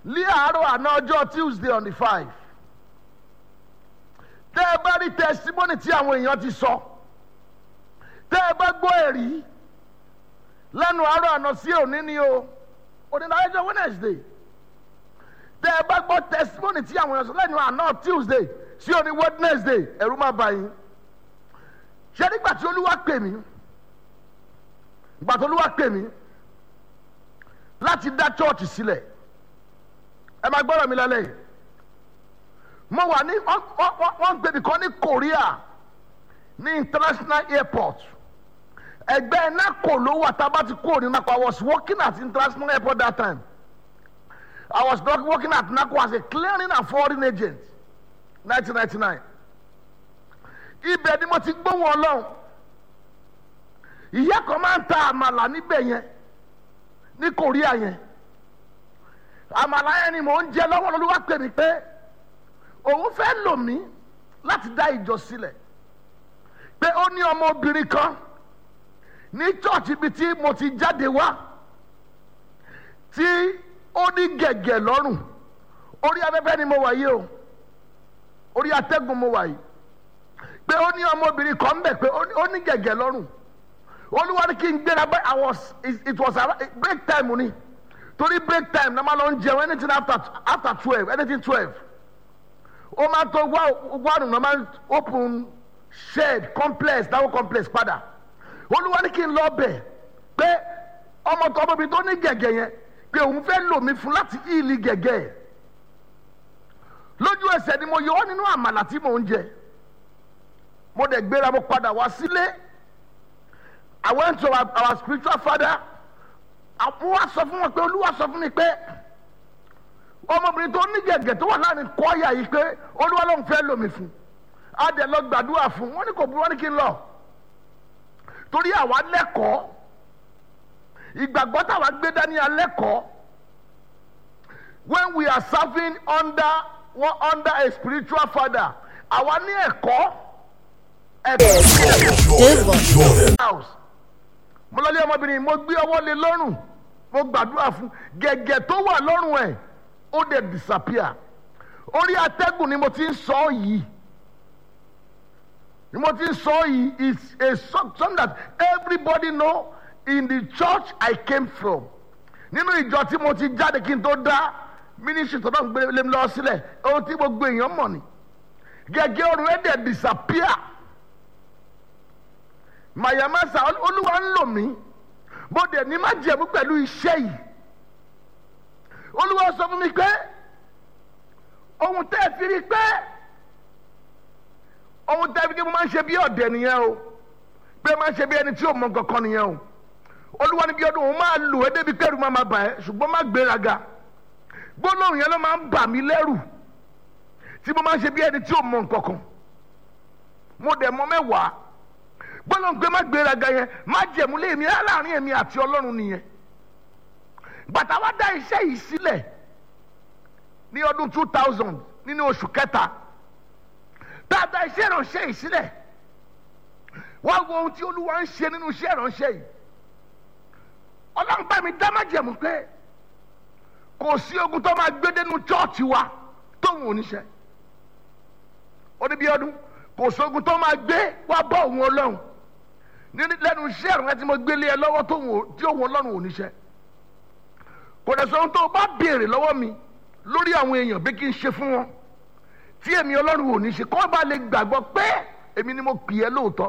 lí àárọ̀ àná ọjọ́ tuesday on the five tẹ́ ẹ bá rí testimony tí àwọn èèyàn ti sọ tẹ́ ẹ bá gbọ́ ẹ̀rí lẹ́nu àárọ̀ àná sí òní ni o òní náà ẹjọ́ wednesday tẹ́ ẹ bá gbọ́ testimony tí àwọn èèyàn sọ lẹ́nu àná tuesday sí òní wednesday ẹ̀rú má bà yín ṣé nígbà tí olúwa pè mí ìgbà tí olúwa pè mí láti dá chọ́ọ̀chì sílẹ̀ ẹ máa gbọ́dọ̀ mi lálẹ́ yìí mo wà ní wọ́n ń gbèbí kan ní korea ní international airport ẹgbẹ́ nako ló wà tá a bá ti kúrò ní nako i was working at international airport that time i was working at nako as a clearing and forwarding agent nineteen ninety nine ibẹ̀ ni mo ti gbóhùn ọlọ́run ìyá kan máa ń ta àmàlà níbẹ̀ yẹn ní korea yẹn àmàlà yẹn ni mò ń jẹ lọ́wọ́ lọ́lọ́wọ́ pè mí pé òun fẹ́ lò mí láti dá ìjọ sílẹ̀ pé ó ní ọmọbìnrin kan ní church ibi tí mo ti jáde wá tí ó ní gẹ̀gẹ̀ lọ́rùn orí afẹ́fẹ́ ni mo wà yìí o orí atẹ́gùn mo wà yìí pé ó ní ọmọbìnrin kan bẹ̀ pé ó ní gẹ̀gẹ̀ lọ́rùn olúwa ní kí n gbéra bẹ́ẹ̀ i was it was break time ni torí break time náà máa lọ ń jẹun anything after after twelve anything twelve ó máa tó wárùn náà máa open shed complex dáwọ́ complex padà olúwa ní kí n lọ bẹ̀ pé ọmọ tó ọmọbìnrin tó ní gẹ̀gẹ̀ yẹn pé òun fẹ́ lò mí fún láti ìlì gẹ̀gẹ̀ lójú ẹsẹ̀ ni mo yọ ọ́ nínú àmàlà tí mò ń jẹ mo dẹ̀ gbéra mo padà wá sílé I went to our, our spiritual father àwọn wa sọ fún wọn pé olúwa sọ fún mi pé ọmọbìnrin tó ní gẹ̀gẹ̀ tó wà láàrin kọ́ọ̀yà yìí pé olúwa ló ń fẹ́ lò mí fún a dẹ̀ lọ gbàdúrà fún wọn ní kò burú wọn ní kí n lọ torí àwa lẹ́kọ̀ọ́ ìgbàgbọ́ táwa gbé dání alẹ́kọ̀ọ́ when we are serving under one under a spiritual father àwa ní ẹ̀kọ́ ẹ̀kọ́ house mo lọ lé ọmọbìnrin mo gbé ọwọ́ lé lọ́rùn mo gbàdúrà fún gẹ̀gẹ̀ tó wà lọ́rùn ẹ̀ ó dẹ̀ disappear orí atẹ́gùn ni mo ti ń sọ yìí ni mo ti ń sọ yìí is a something that everybody know in the church I came from nínú ìjọ tí mo ti jáde kí n tó dá ministry tó náà gbé lé mi lọ sílẹ̀ ohun tí gbogbo èèyàn mọ̀ ni gẹ́gẹ́ ọ̀run ẹ̀ dẹ̀ disappear mayamasa olúwa ń lò mí mo dẹ̀ ní má jẹ̀mú pẹ̀lú iṣẹ́ yìí olúwa sọ fún mi pé ohun tẹ́ ẹ fi rí pé ohun tẹ́ ẹ fi rí pé mo máa ń ṣe bí ọ̀dẹ̀ nìyẹn o pé máa ń ṣe bí ẹni tí ò mọ kankan nìyẹn o olúwa níbi ọdún òun máa lò ẹ́ débi kẹ́rù máa máa bà ẹ́ ṣùgbọ́n má gbéraga gbólóhùn yẹn ló máa ń bà mí lẹ́rù tí mo máa ń ṣe bí ẹni tí ò mọ kankan mo dẹ̀ mọ mẹ́wàá gbólóhùn pé má gbéraga yẹn má jẹ̀mú lé mi láàrin èmi àti ọlọ́run nìyẹn bàtà wa dá iṣẹ́ yìí sílẹ̀ ní ọdún two thousand nínú oṣù kẹta tá a dá iṣẹ́ ìránṣẹ́ yìí sílẹ̀ wá wo ohun tí olúwa ń ṣe nínú iṣẹ́ ìránṣẹ́ yìí ọlọ́run bá mi dá má jẹ̀mú pé kò sí ogun tó máa gbé dénú chọ́ọ̀chì wa tóun ò ní ṣe ó ní bí ọdún kò sí ogun tó máa gbé wá bọ́ òun ọlọ́run lẹ́nu iṣẹ́ ìrànlẹ́ tí mo gbélé ẹ lọ́wọ́ tí òun ọlọ́run ò ní ṣe kò dẹ̀ sọ ohun tó o bá béèrè lọ́wọ́ mi lórí àwọn èèyàn bí kí n ṣe fún wọn tí èmi ọlọ́run ò ní ṣe kọ́ bá lè gbàgbọ́ pé èmi ni mo pè é lóòótọ́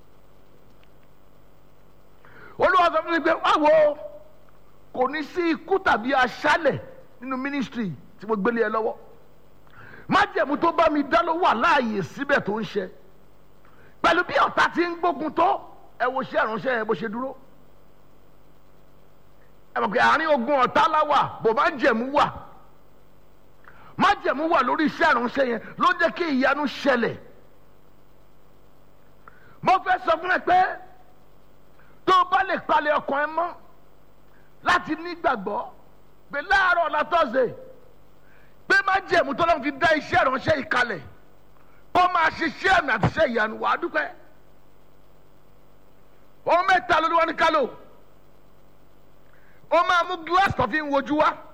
olúwa sọ fún mi pé wáwo kò ní sí ikú tàbí aṣálẹ̀ nínú mínísítírì tí mo gbélé ẹ lọ́wọ́ májẹ̀mú tó bá mi dá ló wà láàyè síbẹ̀ tó ń ṣe pẹ̀lú bí ọ̀tá ti ń gbógun tó ẹ wo ṣé ìránṣẹ́ yẹn bó ṣe dúró ẹ mọ̀ pé àárín ogun ọ̀tá láwà bò má jẹ̀mú wà má jẹ̀mú wà lórí iṣẹ́ ìránṣẹ́ yẹn ló jẹ́ kí ìyanu ṣẹlẹ̀ mo fẹ́ sọ fún ẹ pé tó o bá lè palẹ̀ ọkàn ẹ mọ́ láti nígbàgbọ́ pé láàárọ̀ ọ̀la tọ́sẹ̀ pé má jẹ̀mú tó lọ́n fi dá iṣẹ́ ìránṣẹ́ yìí kalẹ̀ kó máa ṣiṣẹ́ àmì àti iṣẹ́ ìyanu wàá dúpẹ́ ohun mẹ́ta ló ní wọ́n ní kálò ó máa mú gíláàsì tó fi ń wojú wá